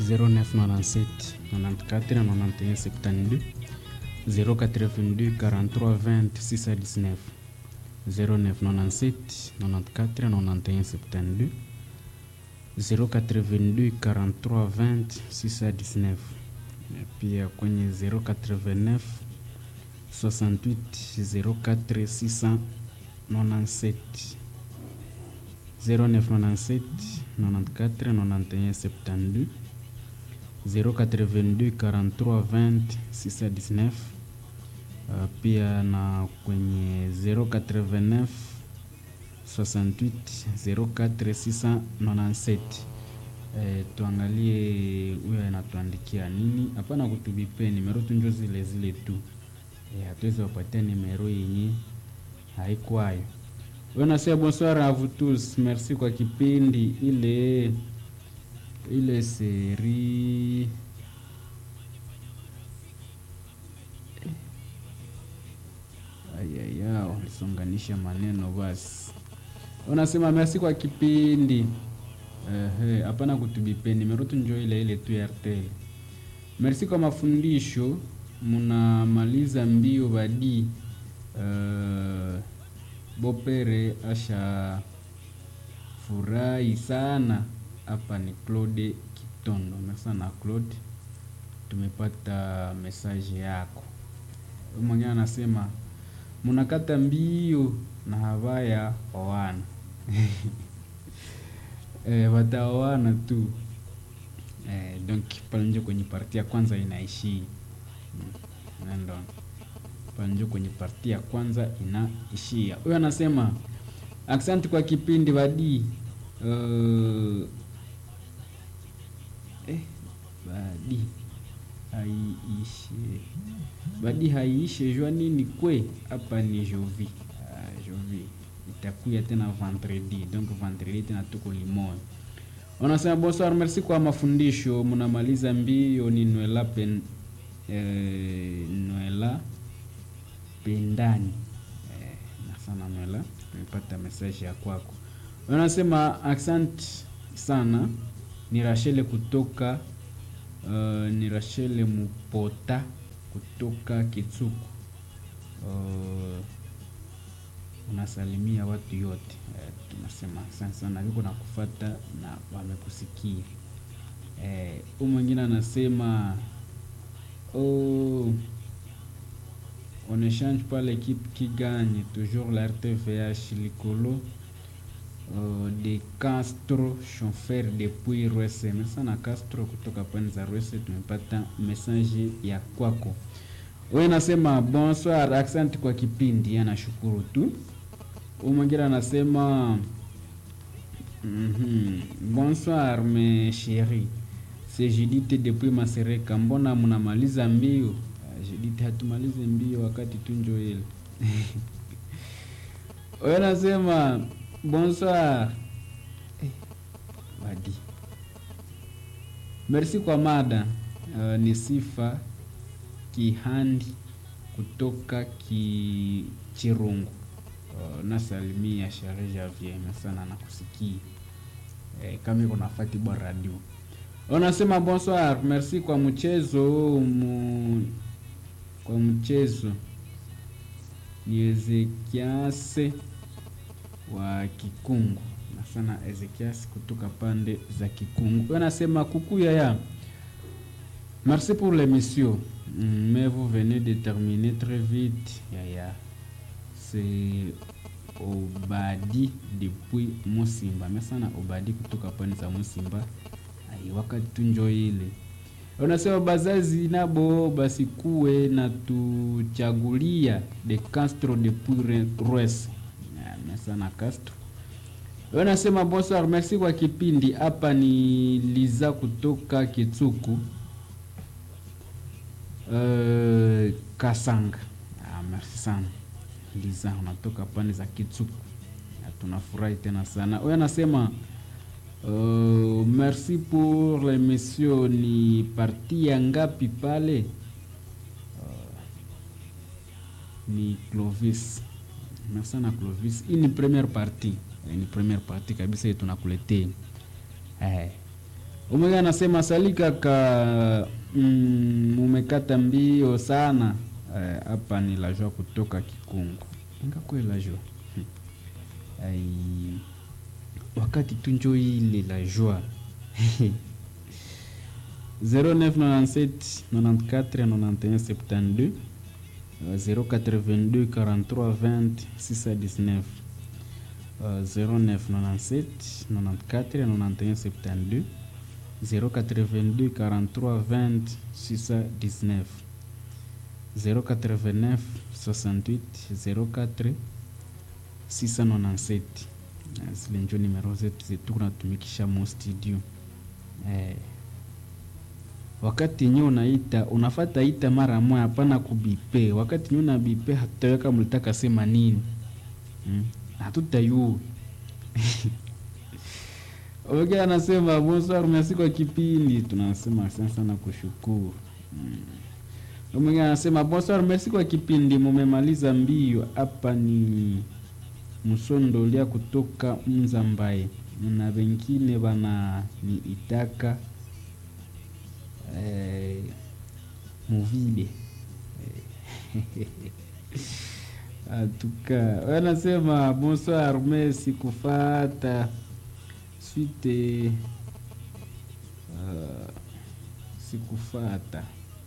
0997 94 91 72 082 43 20 619 0997 94 91 72 082 43 20 619 pia kwenye 089 68 04 697 0997 94 91 72 082 43 20 619 uh, pia na kwenye 089 68 04 697 eh, tuangalie huyo anatuandikia nini. Hapana kutubipe nimero tunjo zile zile tu eh, hatuwezi wapatia nimero yenye haikwayo. Wewe nasema bonsoir à vous tous, merci kwa kipindi ile ile seri ayaya, walisonganisha maneno basi. Unasema merci kwa kipindi ehe, hapana kutubipe nimero tu njo ile ile tu ya RTL. Merci kwa mafundisho, munamaliza mbio badi uh, Bopere asha furahi sana. Hapa ni Claude Kitondo. Merci sana Claude, tumepata message yako. Mwingine anasema munakata mbio na habaya owana eh, wataoana tu eh, donc pale nje kwenye parti ya kwanza inaishi nendo pale nje kwenye parti ya kwanza inaishia. Huyo anasema asante kwa kipindi badi uh, eh, badi haiishe badi haiishe jua nini kwe hapa ni jovi ah, jovi itakuya tena vendredi donc vendredi tena tuko limoya wanasema bonsoir merci kwa mafundisho mnamaliza mbio ni nwela pen eh, nwela pendani eh, na sana nwela tumepata message ya kwako wanasema asante sana ni Rachel kutoka uh, ni Rachel Mupota kutoka Kitsuku. Uh, unasalimia watu yote uh, tunasema asante sana, yuko na kufata na wamekusikia. Uh, mwingine anasema oh, on échange pas l'équipe qui gagne toujours la RTVH likolo Uh, de Castro chauffeur depuis Rwese. Sana Castro kutoka pwani za Rwese, tumepata message ya kwako. Wewe nasema bonsoir, asante kwa kipindi, anashukuru tu. Mwingine anasema mm -hmm. bonsoir mes chéris, c'est Judith depuis Masereka, mbona mnamaliza mbio? Uh, Judith, hatumalize mbio wakati tunjo ile wewe nasema Bonsoir. Eh, wadi. Merci kwa mada. Uh, ni sifa Kihandi kutoka ki Chirungu. Uh, nasalimia Share Javier sana nakusikia. Eh, kama iko nafati bwa radio. Unasema bonsoir, merci kwa mchezo mu, kwa mchezo ni Ezekiase wa Kikungu na sana Ezekias kutoka pande za Kikungu. Anasema coucou yaya, merci pour l'émission mais vous venez de terminer très vite yaya. C'est Obadi depuis Musimba. Merci sana Obadi kutoka pande za Musimba. Ai, wakati tunjo ile unasema bazazi nabo basikuwe na tuchagulia de Castro de Pures sana Castro. Wanasema bonsoir, merci kwa kipindi. Hapa ni Liza kutoka Kitsuku uh, Kasanga. Ah, merci sana Liza, unatoka pande za Kitsuku, tunafurahi tena sana. Huyo anasema uh, merci pour l'émission. Ni parti ya ngapi pale? Uh, ni Clovis Merci sana Clovis. Hii ni première partie. Ni première partie kabisa hii tunakuletea. Eh. Omega anasema sali kaka, mm, umekata mbio sana hapa. Eh, ni la joie kutoka Kikungu. Inga kwe la joie hmm. Ai, wakati tunjo ile la joie 0997 94 91 72 082 43 20 619 0997 94 91 72 082 43 20 619 089 68 04 697 zile njo nimero zetu zetu kunatumikisha mo studio eh. Wakati nye unaita unafata ita mara moja, hapana kubipe. Wakati nye unabipe hatutaweka mlitaka sema nini hmm? Hatutayua Okay, anasema bonsoir, merci kwa kipindi. Tunasema asante sana kushukuru. Mm. Mwingine anasema bonsoir, merci kwa kipindi, mumemaliza mbio. Hapa ni msondolia kutoka Mzambaye na wengine bana ni itaka eh, muvile eh. Atuka wanasema bonsoir, merci kufata suite uh, sikufata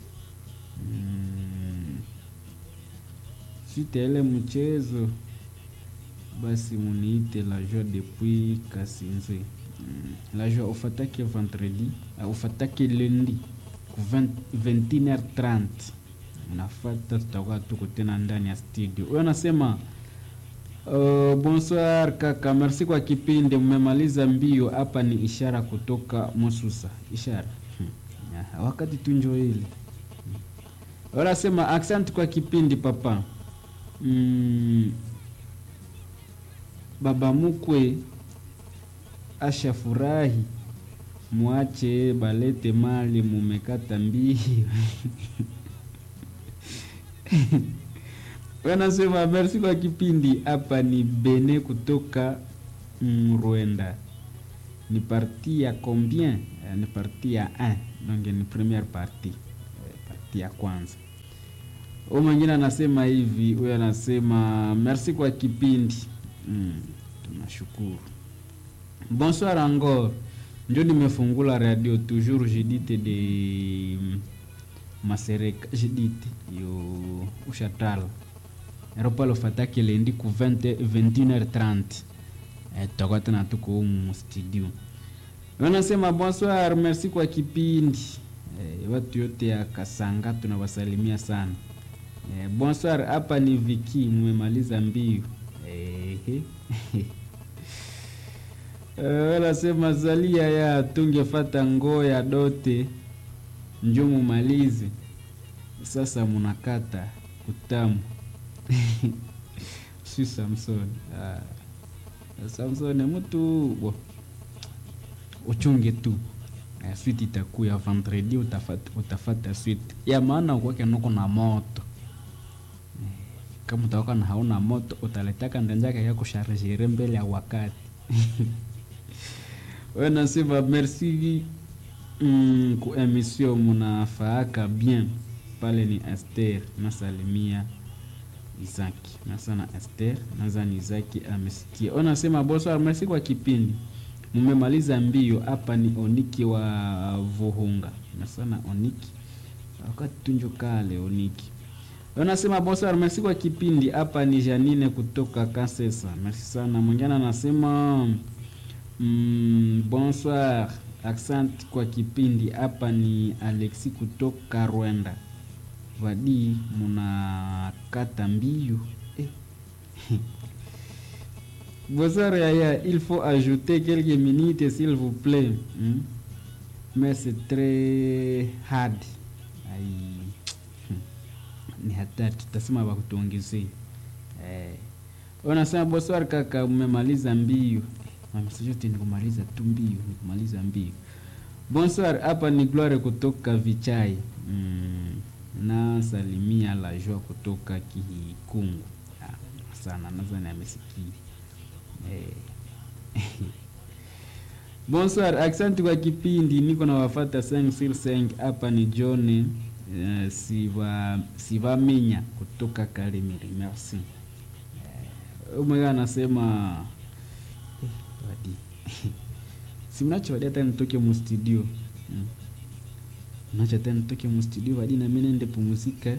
mm. suite ile mchezo basi muniite la joie depuis Kasinze mm. la joie ufatake vendredi uh, ufatake lundi ku 21h30 nafata, tutakuwa tuko tena ndani ya studio. Huyo anasema Uh, bonsoir kaka, merci kwa kipindi, mmemaliza mbio. Hapa ni ishara kutoka Mususa. Ishara hmm. wakati tunjo ile wala sema accent kwa kipindi papa. Mm, baba mukwe asha furahi, mwache balete mali, mumekata mbio wanasema merci kwa kipindi. Hapa ni Bene kutoka Rwanda. Ni parti ya combien? Ni parti ya 1 donc ni première partie, parti ya kwanza. Huyu mwingine anasema hivi, huyo anasema merci kwa kipindi mm, tunashukuru. Bonsoir encore, njo nimefungula radio toujours Judith de Masereka, Judith yo ushatala aeropalo fataki lendi ku 20 21h30 eh, tutakuwa tena tuko humu studio. Wanasema bonsoir, merci kwa kipindi eh, watu yote ya Kasanga tunawasalimia sana eh, bonsoir. Hapa ni Viki, mmemaliza mbio eh, wanasema zalia ya tungefata ngoo ya dote njo mumalize sasa, munakata kutamu si Samson ah. Samson mtu bo uchunge tu eh, suite itakuya vendredi, utafata, utafata suite ya maana ukwake noko na moto eh, kama utakuwa na hauna moto utaletaka ndanjaka ya kusharjere mbele ya wakati we nasema merci mm, ku emission munafaaka bien pale ni Esther nasalimia Izaki nasana Esther nazani Izaki amesikia. Unasema bonsoir, merci kwa kipindi, mmemaliza mbio. Hapa ni Oniki wa Vuhunga nasana Oniki wakati tunjo kale Oniki. Unasema bonsoir, merci kwa kipindi. Hapa ni Janine kutoka Kasesa, merci sana. Mwingine anasema mm, bonsoir, accent kwa kipindi. Hapa ni Alexi kutoka Rwanda vadi munakata mbio eh. Bonsoir Yaya, il faut ajouter quelques minutes s'il vous plaît hmm? mais c'est très hard ai ni hatari, tutasema wakutuongezee eh. Unasema bonsoir kaka, umemaliza mbio mamesajoti ni kumaliza tu mbio, ni kumaliza mbio. Bonsoir, hapa ni Gloire kutoka Vichai mm na salimia la joie kutoka Kikungu ah, sana nadhani amesikia eh. Bonsoir, asante kwa kipindi. Niko na wafata 5 sur 5 hapa ni John uh, siva sivaminya kutoka Kalemire. Merci. Uh, mmoja anasema eh, wadi si mnacho wadi hata nitoke mu studio hmm. Mnacho hata nitoke mu studio wadi na mimi nende pumzika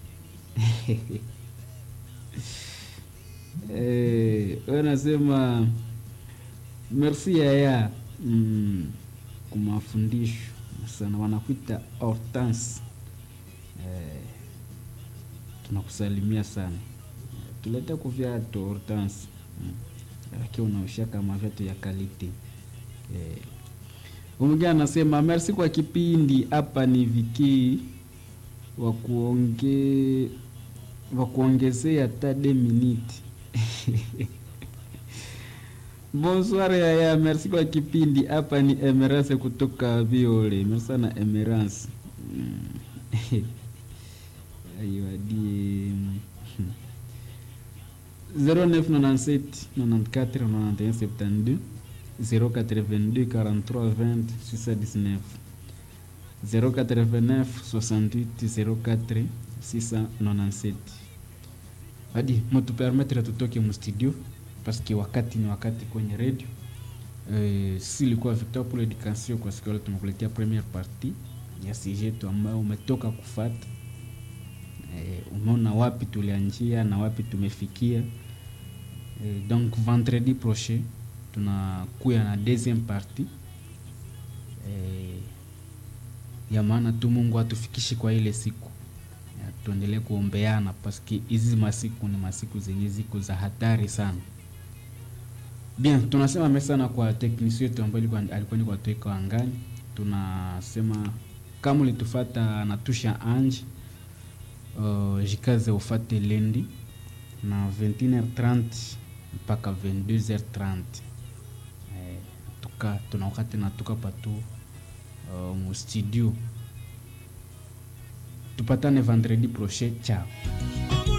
eh, wanasema merci yaya mm, kwa mafundisho sana, wanakuita Hortense eh, tunakusalimia sana tuleta kuvyatu Hortense mm, lakini unaosha kama vyatu ya kalite eh. Mwingine anasema merci kwa kipindi hapa ni viki wa kuonge wa kuongezea hata de minute Bonsoir yaya, merci kwa kipindi. Hapa ni Emerance kutoka Viole. Merci sana Emerance. Mm. Aiwadie 0997 94 91 72 082 43 20 619 089 68 04 697 hadi mutupermetre tutoke mu studio paske wakati ni wakati kwenye radio e, si ilikuwa Victor pour l'education kwa siku leo tumekuletea première partie ya sujet ambayo umetoka kufata e, umeona wapi tulianjia na wapi tumefikia e, donc vendredi prochain tunakuya na deuxième partie e, ya maana tu Mungu atufikishe kwa ile siku tuendelee kuombeana paske hizi masiku ni masiku zenye ziko za hatari sana. Bien, tunasema mesana kwa teknisi yetu ambayo alikuwa ni kwa tuweka angani. Tunasema kama ulitufata natusha anje uh, jikaze ufate lendi na 21h30 mpaka 22h30 eh, tuka tuna wakati natuka patu uh, mu studio tupatane vendredi prochain. Ciao.